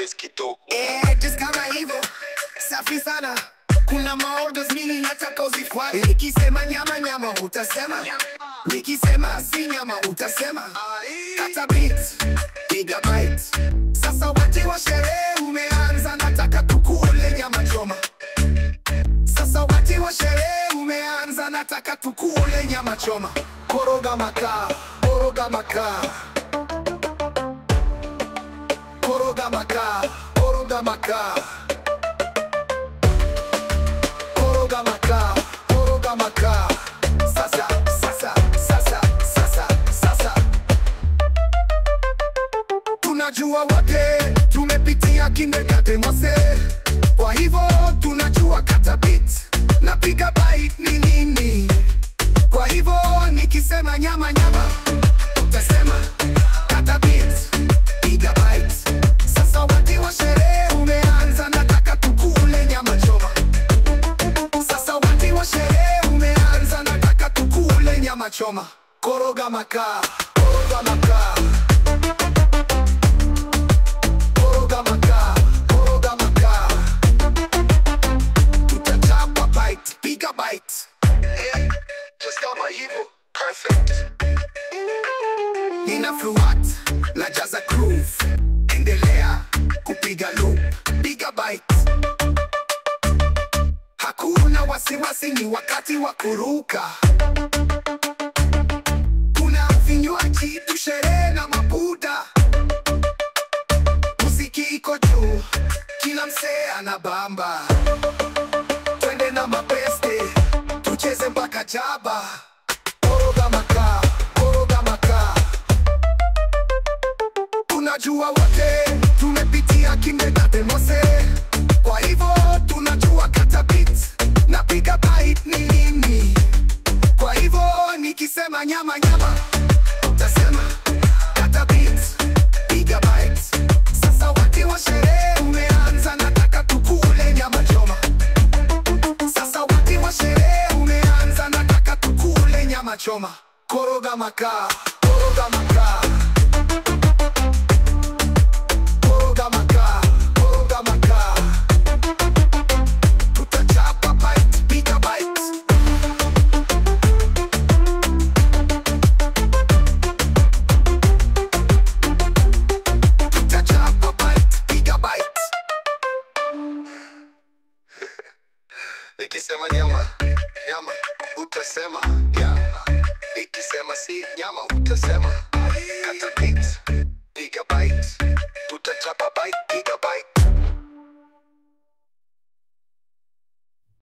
space kidogo Eh, just kama hivyo safi sana kuna maorders mimi nataka uzifuate nikisema nyama nyama utasema nikisema si nyama utasema kata beat piga bite sasa wakati wa sherehe umeanza nataka tukule nyama choma sasa wakati wa sherehe umeanza nataka tukule nyama choma koroga makaa koroga makaa koroga makaa koroga makaa koroga makaa koroga makaa sasa sasa sasa sasa sasa tunajua wote tumepitia kindergarten wase kwa hivyo tunajua kata beat na piga bite ni nini kwa hivyo nikisema nyama nyama utasema kata beat piga bite sasa wakati wa sherehe umeanza nataka tukule nyama choma sasa wakati wa sherehe umeanza nataka tukule nyama choma koroga makaa koroga makaa koroga makaa koroga makaa tutachapa bite piga bite Eh, just kama hivyo perfect Nina fluat na jaza groove endelea kupiga loop piga bite hakuna wasiwasi ni wakati wa kuruka kuna vinywaji tusherehe na mabuda muziki iko juu kila msee ana bamba twende na mapeste tucheze mpaka jaba koroga makaa koroga makaa tunajua wote tumepitia kindergarten wase kwa hivyo tunajua kata beat na piga bite ni nini kwa hivyo nikisema nyama nyama utasema kata beat piga bite sasa wakati wa sherehe umeanza nataka tukule nyama choma sasa wakati wa sherehe umeanza nataka tukule nyama choma koroga makaa koroga makaa koroga makaa koroga makaa tutachapa bite piga bite tutachapa bite piga bite nikisema nyama nyama utasema nyama nikisema si nyama utasema kata beat piga bite tutachapa bite